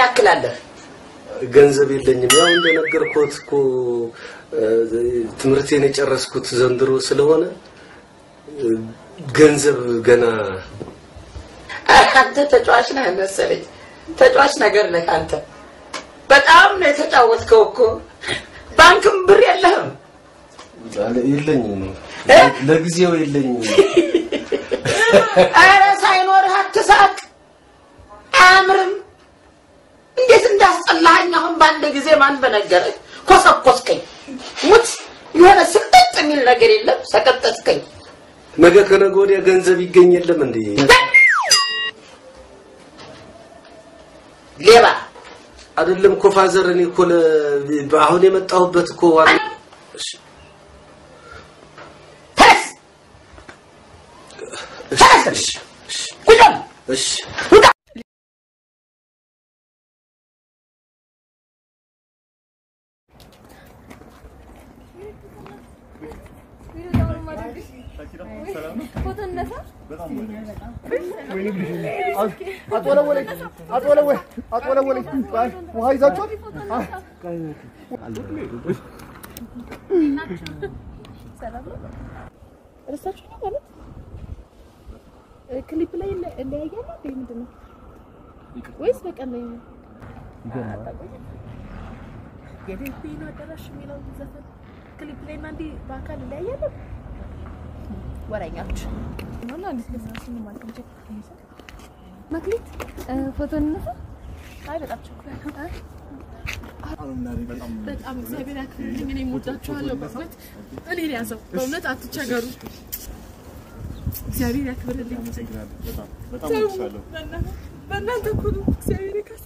ያክል አለህ? ገንዘብ የለኝም። ያው እንደነገርኩት እኮ እ፣ ትምህርቴን የጨረስኩት ዘንድሮ ስለሆነ እ፣ ገንዘብ ገና አንተ ተጫዋች ነህ መሰለኝ። ተጫዋች ነገር ነህ አንተ። በጣም ነው የተጫወትከው እኮ። ባንክም ብር የለህም። የለኝም፣ ለጊዜው የለኝም። ኧረ ሳይኖርህ አትሳቅ፣ አያምርም። እንዴት እንዳስጠላኸኝ አሁን በአንድ ጊዜ ማን በነገረህ? ኮሰኮስከኝ። ሙት የሆነ ስቅጥጥ የሚል ነገር የለም። ሰቀጠጥከኝ። ነገ ከነገ ወዲያ ገንዘብ ይገኝ የለም እንዴ? ሌባ አይደለም እኮ ፋዘር፣ እኔ እኮ ለ- አሁን የመጣሁበት እኮ ዋና እሺ፣ ተነስ፣ ተነስ፣ እሺ፣ ቁጭ በል፣ እሺ። ውጣ። አጦለወለኝ አጦለወለኝ አጦለወለኝ ውሃ ይዛችኋል? እረሳችሁ ነው ማለት እ፣ ክሊፕ ላይ እንለ- እንለያያለን እንዴ? ምንድን ነው ወይስ በቀን ላይ ነው? የዴቢ ነው አዳራሽ የሚለው ዘፈን ክሊፕ ላይ እና እንዲህ በአካል እንለያያለን። ወሬኛች ነው እና እንዴት ለዛ ነው ማለት ነው? መክሊት እ፣ ፎቶ እንነሳ። አይ በጣም ቸኩላለሁ። በጣም እግዚአብሔር ያክብርልኝ። እኔ እወዳችኋለሁ በእውነት እኔን ያዘው በእውነት አትቸገሩ። እግዚአብሔር ያክብርልኝ። በእናንተ እኮ ነው እግዚአብሔር ይካስ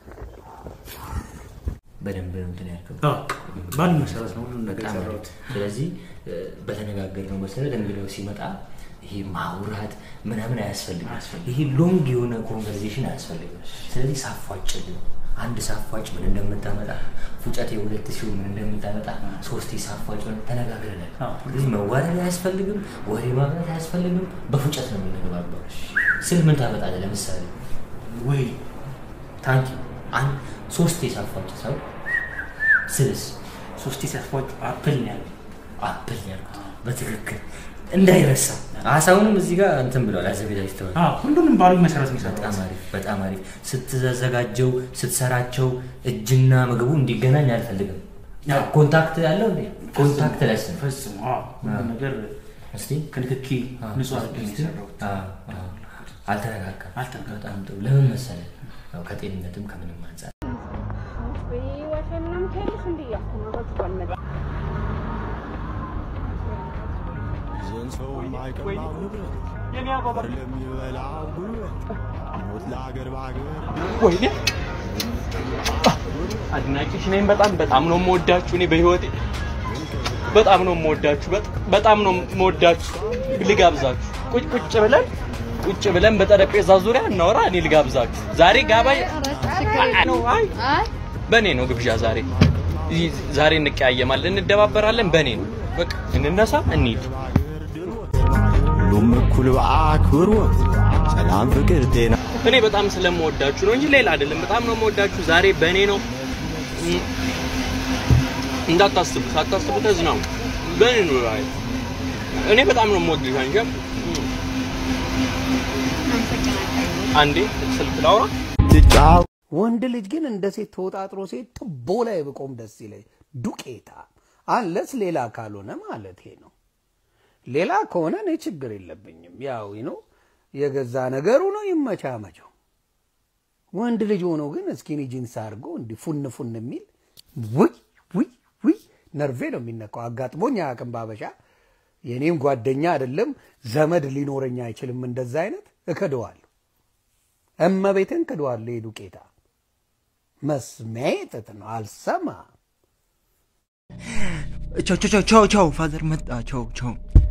በደንብ ነው እንትን ያልከው። ባል መሰረት ነው ሁሉም ነገር በጣም የሰራሁት። አሪፍ። ስለዚህ እ፣ በተነጋገርነው መሰረት እንግዲህ ሲመጣ ይሄ ማውራት ምናምን አያስፈልግም። ይሄ ሎንግ የሆነ ኮንቨርሴሽን አያስፈልግም። ስለዚህ ሳፏጭልን አንድ ሳፏጭ ምን እንደምታመጣ ፉጨት የሁለት ሲሆን ምን እንደምታመጣ ሶስቴ ሳፏጭ ምን ተነጋግረናል። ስለዚህ መዋደድ አያስፈልግም፣ ወሬ ማብራት አያስፈልግም። በፉጨት ነው የምንግባባው። ስል ምን ታመጣለህ? ለምሳሌ ወይ ታንኪ አንድ ሶስቴ ሳፏጭ ሰው ስልስ ሶስቴ ሲያስፏጩ አፕል ነው ያለው። አፕል ነው ያልኩት በትክክል እንዳይረሳ። አሳውንም እዚህ ጋር እንትን ብለዋል አዘጋጅተዋል። አዎ፣ ሁሉንም ባሉኝ መሰረት ነው የሰራሁት። በጣም አሪፍ በጣም አሪፍ። ስትዘጋጀው ስትሰራቸው እጅና ምግቡ እንዲገናኝ አልፈልግም። አዎ። ኮንታክት ያለው እንዴ? ኮንታክት ለስ ነው። ፈጽሞ አዎ፣ ሁሉም ነገር እስቲ ከንክኪ አዎ፣ ንጹህ አድርጌ ነው የሰራሁት። አዎ፣ አዎ። አልተነካካም። አልተነካካም። በጣም ጥሩ። ለምን መሰለህ? ያው ከጤንነትም ከምንም አንጻር ይዘን ሰው የማይቀማው ንብረት በር ለሚበላው ጉልበት ሞት ለአገር በአገር ወይኔ አድናቂሽ ነኝ። በጣም በጣም ነው የምወዳችሁ። እኔ በህይወቴ በጣም ነው የምወዳችሁ። በጥ- በጣም ነው የምወዳችሁ። ልጋብዛችሁ። ቁጭ ቁጭ ብለን ቁጭ ብለን በጠረጴዛ ዙሪያ እናወራ። እኔ ልጋብዛችሁ። ዛሬ ጋባይ ነው። አይ በእኔ ነው ግብዣ ዛሬ። ይህ- ዛሬ እንቀያየማለን፣ እንደባበራለን። በእኔ ነው። በቃ እንነሳ፣ እንሂድ። ሁሉም እኩል በአክብሮት ሰላም፣ ፍቅር፣ ጤና እኔ በጣም ስለምወዳችሁ ነው እንጂ ሌላ አይደለም። በጣም ነው የምወዳችሁ። ዛሬ በእኔ ነው። እም፣ እንዳታስቡ ሳታስቡ ተዝናኑ። በእኔ ነው ዛሬ። እኔ በጣም ነው የምወድሽ አንቺ። እም። አንዴ ስልክ ላውራ። ትጫው ወንድ ልጅ ግን እንደ ሴት ተወጣጥሮ ሴት ጥቦ ላይ ብቆም ደስ ይለኝ። ዱቄታ አለስ ሌላ ካልሆነ ማለት ነው። ሌላ ከሆነ እኔ ችግር የለብኝም። ያው ነው የገዛ ነገሩ ነው ይመቻመቸው። ወንድ ልጅ ሆኖ ግን እስኪኒ ጂንስ አድርጎ እንዲህ ፉን ፉን የሚል ውይ ውይ ውይ ነርቬ ነው የሚነካው። አጋጥሞኝ አያውቅም ባበሻ። የኔም ጓደኛ አይደለም ዘመድ ሊኖረኝ አይችልም። እንደዛ አይነት እክደዋለሁ። እመቤትን ክደዋለሁ። የዱቄታ መስሚያዬ ጥጥ ነው። አልሰማ ቻው ቻው ቻው ቻው ቻው ፋዘር መጣ ቻው ቻው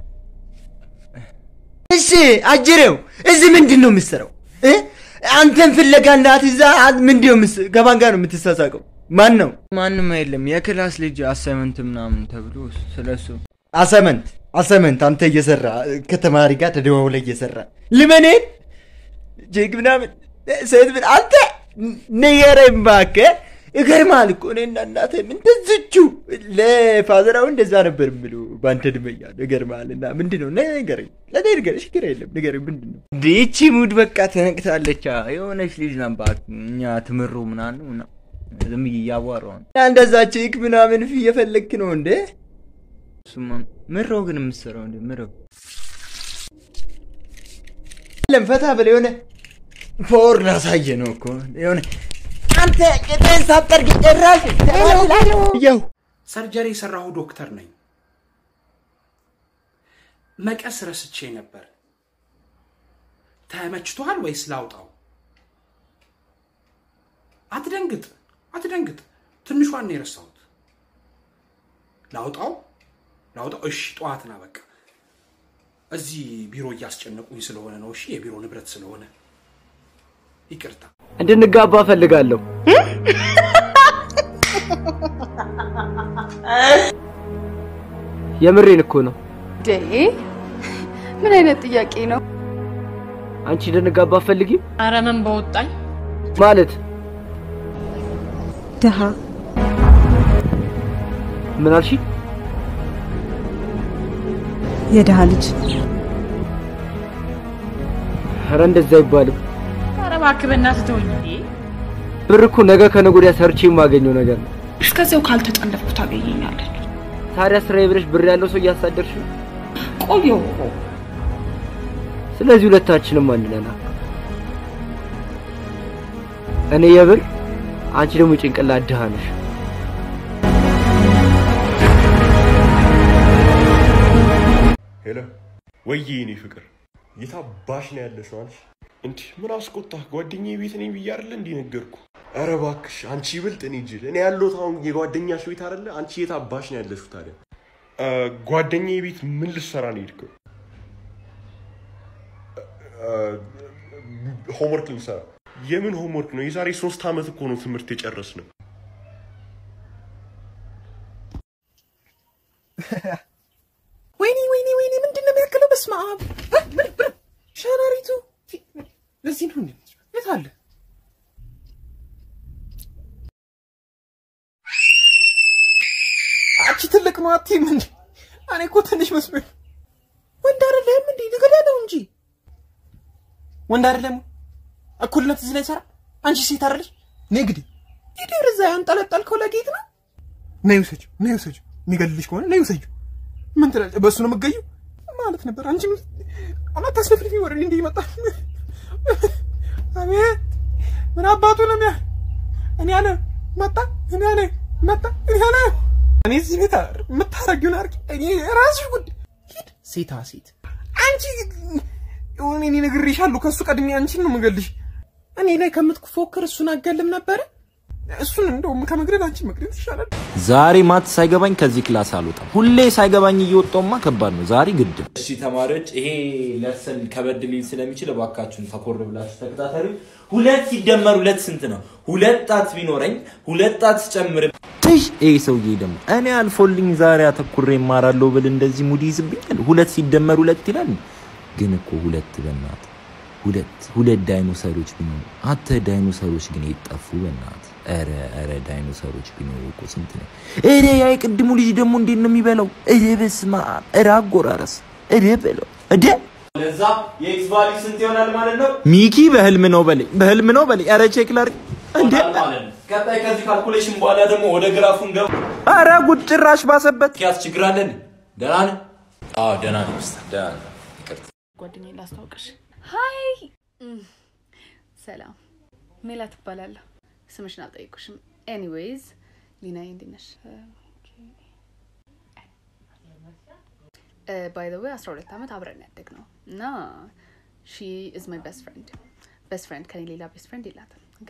እሺ አጅሬው እዚህ ምንድን ነው የምትሰራው እ? አንተን ፍለጋ እናት እዛ ምንድን ነው የምትስ- ከማን ጋር ነው የምትሳሳቀው ማን ነው ማንም የለም የክላስ ልጅ አሳይመንት ምናምን ተብሎ ስለሱ አሳይመንት አሳይመንት አንተ እየሰራ ከተማሪ ጋር ተደዋውለ እየሰራ ልመኔን ጄግ ምናምን ሴት ምን አንተ ንገረኝ እባክህ። ይገርማል እኮ እኔና እናትህም እንደዚቹ ለፋዘራው እንደዛ ነበር የምሉ በአንተ እድሜ እያለሁ ይገርማል። እና ምንድን ነው ንገረኝ፣ ለእኔ ንገረኝ፣ ችግር የለም ንገረኝ። ምንድን ነው እንደ ይቺ ሙድ በቃ ተነቅታለች። የሆነች ልጅ ናት እባክህ፣ እኛ ትምሩ ምናምን ምናምን ዝም ብዬ እያዋራሁ ነው። እና እንደዛ ቺክ ምናምን ፊ እየፈለግክ ነው እንዴ? እሱማ ምሮ ግን የምትሰራው እንዴ ምሮ ለም ፈታ ብለህ የሆነ ፎር ላሳየ ነው እኮ የሆነ አንተ ቅጥህን ሳትጠርግ ጭራሽ ያው ሰርጀሪ የሰራሁ ዶክተር ነኝ። መቀስ ረስቼ ነበር። ተመችቶሃል ወይስ ላውጣው? አትደንግጥ፣ አትደንግጥ። ትንሿን ነው የረሳሁት። ላውጣው፣ ላውጣው። እሺ፣ ጠዋት ና በቃ። እዚህ ቢሮ እያስጨነቁኝ ስለሆነ ነው። እሺ፣ የቢሮ ንብረት ስለሆነ ይቅርታ። እንድንጋባ እፈልጋለሁ። የምሬን እኮ ነው። ዴ ምን አይነት ጥያቄ ነው? አንቺ እንድንጋባ አትፈልጊም አረ ምን በወጣኝ ማለት? ድሃ ምን አልሽ? የድሃ ልጅ ኧረ እንደዛ አይባልም። አረ እባክህ በእናትህ ተወኝ። ብር እኮ ነገ ከነገ ወዲያ ሰርቼ የማገኘው ነገር ነው። እስከዚያው ካልተጠለፍኩ ታገኘኛለች። ታዲያ ስራዬ ብለሽ ብር ያለው ሰው እያሳደርሽ ነው። ቆየሁ እኮ ስለዚህ ሁለታችንም አንድ ነን። እኔ የብር አንቺ ደግሞ ጭንቅላት ድሃ ነሽ። ሄሎ ወይዬ የኔ ፍቅር የታባሽ ነው ያለሽው አንቺ እንዲህ ምን አስቆጣህ ጓደኛዬ ቤት ነኝ ብዬ አይደለ እንዲህ ነገርኩ ኧረ እባክሽ አንቺ ይበልጥ እኔ ጅል እኔ ያለሁት አሁን የጓደኛሽ ቤት አይደለ አንቺ የታባሽ ነው ያለሽው ታዲያ እ፣ ጓደኛዬ ቤት ምን ልትሰራ ነው የሄድከው ሆምወርክ ልንሰራ የምን ሆምወርክ ነው የዛሬ ሶስት ዓመት እኮ ነው ትምህርት የጨረስነው ወይኔ ወይኔ ወይኔ ምንድን ነው የሚያክለው? በስመ አብ ሸረሪቱ ለዚህ ነው እንዴ? የት አለ? አንቺ ትልቅ ነው አትይም እንዴ? እኔ እኮ ትንሽ መስሎኝ። ወንድ አይደለም እንዴ? ንገዳለው እንጂ ወንድ አይደለም። እኩልነት እዚህ ላይ ይሰራ። አንቺ ሴት አይደለሽ? ነይ ግዲ ሂድ። እዛ ያንጠለጠልከው ለጌጥ ነው። ነይ ውሰጂው፣ ነይ ውሰጂው። የሚገልልሽ ከሆነ ነይ ውሰጂው። ምን ትላለች? በእሱ ነው የምትገዢው ማለት ነበር። አንቺ አላት ታስለፍልፊ ወደ እኔ እንዲህ ይመጣ። አቤት ምን አባቱ ነው የሚያ እኔ አለ መጣ እኔ አለ መጣ እኔ አለ እኔ እዚህ ቤት የምታረጊውን አርጊ። እኔ ራስሽ ጉድ ሂድ። ሴታ ሴት አንቺ የሆነ እኔ ነግሬሻለሁ። ከእሱ ቀድሜ አንቺን ነው የምገልሽ። እኔ ላይ ከምትፎክር እሱን አገልም ነበረ። እሱን እንደውም ከመግደል አንቺን መግደል ይሻላል። ዛሬ ማት ሳይገባኝ ከዚህ ክላስ አልወጣም። ሁሌ ሳይገባኝ እየወጣውማ ከባድ ነው። ዛሬ ግድ ነው። እሺ ተማሪዎች፣ ይሄ ለሰን ከበድ ሊል ስለሚችል እባካችሁን ተኮር ብላችሁ ተከታተሉ። ሁለት ሲደመር ሁለት ስንት ነው? ሁለት ጣት ቢኖረኝ ሁለት ጣት ስጨምር ትሽ ይሄ ሰውዬ ደግሞ እኔ አልፎልኝ ዛሬ አተኩሬ እማራለሁ ብል እንደዚህ ሙድ ይዝብኛል። ሁለት ሲደመር ሁለት ይላል። ግን እኮ ሁለት በናት ሁለት ሁለት ዳይኖሰሮች ቢኖሩ አተ ዳይኖሰሮች ግን የጠፉ በናት ኧረ ኧረ ዳይኖሰሮች ቢኖሩ እኮ ስንት ነው? ኧረ ያ የቅድሙ ልጅ ደግሞ እንዴት ነው የሚበላው? ኧረ በስመ አብ! ኧረ አጎራረስ! ኧረ በለው እደ ለዛ የኤክስ ቫልዩ ስንት ይሆናል ማለት ነው? ሚኪ በህልም ነው በለኝ፣ በህልም ነው በለኝ። ኧረ ቼክ ላድርግ እንዴ! ማለት ነው። ቀጣይ ከዚህ ካልኩሌሽን በኋላ ደግሞ ወደ ግራፉን ገባ። ኧረ ጉድ ጭራሽ ባሰበት። ኪያስ ችግር አለን? ደህና ነህ? አዎ ደህና ነኝ። ኡስታዝ ደህና ነኝ። ይቅርታ ጓደኛዬ ላስታውቅሽ። ሀይ ሰላም፣ ሜላት እባላለሁ። ስምሽን አልጠየኩሽም። ኤኒዌይዝ ሊናዬ እንዴት ነሽ? ባይ ዘ ዌይ 12 ዓመት አብረን ያደግ ነው እና ሺ ኢዝ ማይ ቤስት ፍሬንድ። ቤስት ፍሬንድ ከኔ ሌላ ቤስት ፍሬንድ የላትም። ኦኬ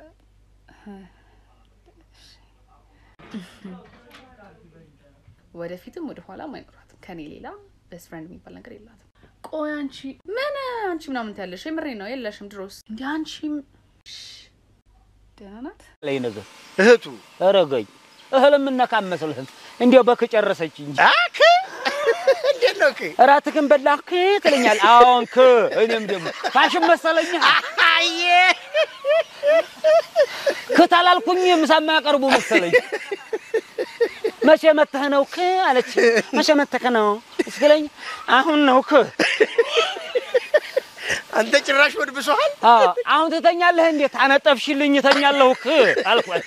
ወደፊትም ወደ ኋላም አይኖራትም። ከኔ ሌላ ቤስት ፍሬንድ የሚባል ነገር የላትም። ቆይ አንቺ ምን አንቺ ምናምን ትያለሽ? የምሬ ነው የለሽም። ድሮስ እንዲ አንቺም ደህና ናት። ላይ ነገር እህቱ ረገኝ እህል የምነካ መስልህም እንዲያው በክ ጨረሰች እንጂ አክ እንዴት ነው ክ እራትህን በላህ ክ ትለኛል። አዎን ክ እኔም ደግሞ ፋሽን መሰለኝ። አየ ክታላልኩኝ ምሳ የማያቀርቡ መሰለኝ። መቼ መተህ ነው ክ አለች። መቼ መተህ ነው ስትለኝ አሁን ነው ክ አንተ ጭራሽ ወድ ብሶሃል። አዎ፣ አሁን ትተኛለህ እንዴት? አነጠፍሽልኝ እተኛለሁ ክ አልኳት።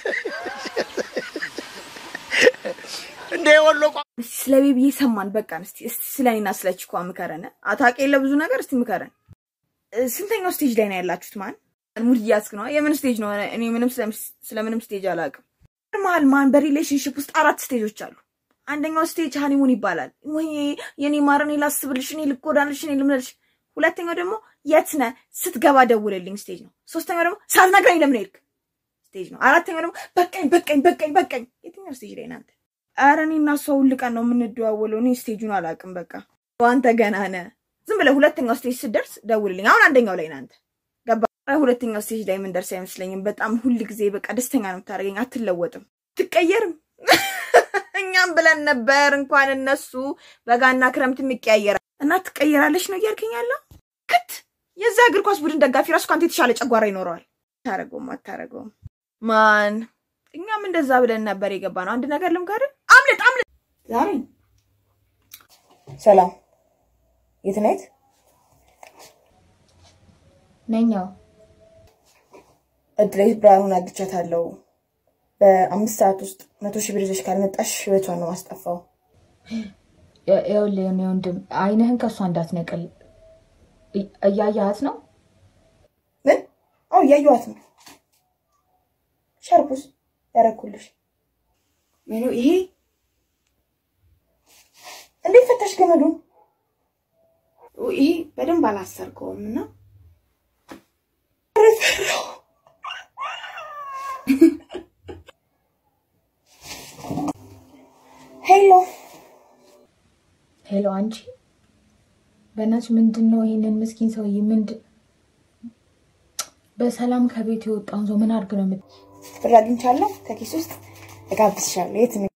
እንደ ወሎ ቋ እስቲ ስለ ቤቢዬ ሰማን በቃን። እስቲ እስቲ ስለ እኔና ስለ ቺኳ ምከረን። አታውቂ የለ ብዙ ነገር እስቲ ምከረን። እ፣ ስንተኛው ስቴጅ ላይ ነው ያላችሁት? ማን ሙድ እያስክ ነው? የምን ስቴጅ ነው? እኔ ምንም ስለምንም ስቴጅ አላውቅም። መሀል ማን በሪሌሽንሽፕ ውስጥ አራት ስቴጆች አሉ። አንደኛው ስቴጅ ሃኒሙን ይባላል። ወይ የኔ ማር፣ እኔ ላስብልሽ፣ እኔ ልጎዳልሽ፣ እኔ ልምለልሽ። ሁለተኛው ደግሞ የት ነህ ስትገባ ደውልልኝ ስቴጅ ነው። ሶስተኛው ደግሞ ሳትነግረኝ ለምን ሄድክ ስቴጅ ነው። አራተኛው ደግሞ በቃኝ በቃኝ በቃኝ በቃኝ። የትኛው ስቴጅ ላይ ናንተ? ኧረ እኔ እና እሷ ሁል ቀን ነው የምንደዋወለው። እኔ ስቴጁን አላውቅም። በቃ አንተ ገና ነህ። ዝም ብለህ ሁለተኛው ስቴጅ ስትደርስ ደውልልኝ። አሁን አንደኛው ላይ ናንተ ገባ። ኧረ ሁለተኛው ስቴጅ ላይ የምንደርስ አይመስለኝም። በጣም ሁል ጊዜ በቃ ደስተኛ ነው የምታደርገኝ። አትለወጥም፣ ትቀየርም። እኛም ብለን ነበር እንኳን እነሱ በጋና ክረምት የሚቀያየራል እና ትቀየራለች ነው እያልከኝ ያለው ክት የዛ እግር ኳስ ቡድን ደጋፊ ራሱ ከአንተ የተሻለ ጨጓራ ይኖረዋል። አታረገውም አታረገውም። ማን እኛም እንደዛ ብለን ነበር የገባ ነው። አንድ ነገር ልምከርህ፣ አምልጥ አምልጥ። ዛሬ ሰላም፣ የት ነህ? ነኛው እድሌት ብርሃኑን አግቻታለሁ። በአምስት ሰዓት ውስጥ መቶ ሺህ ብር ይዘሽ ካልመጣሽ ህይወቷን ነው ማስጠፋው። ይኸውልህ የኔ ወንድም አይንህን ከእሷ እንዳትነቅል እ- እያየሃት ነው። ምን? አዎ እያየኋት ነው። ሸርፑስ ያረኩልሽ ሜኑ ይሄ እንዴት ፈታሽ ገመዱን? ይሄ በደንብ አላሰርከውም እና ኧረ ፈራሁ። ሄሎ ሄሎ፣ አንቺ በእናትሽ ምንድን ነው ይሄንን ምስኪን ሰውዬ ምንድን በሰላም ከቤት የወጣውን ሰው ምን አድርግ ነው የምት ብር አግኝቻለሁ ከኪስ ውስጥ እጋብዝሻለሁ። የት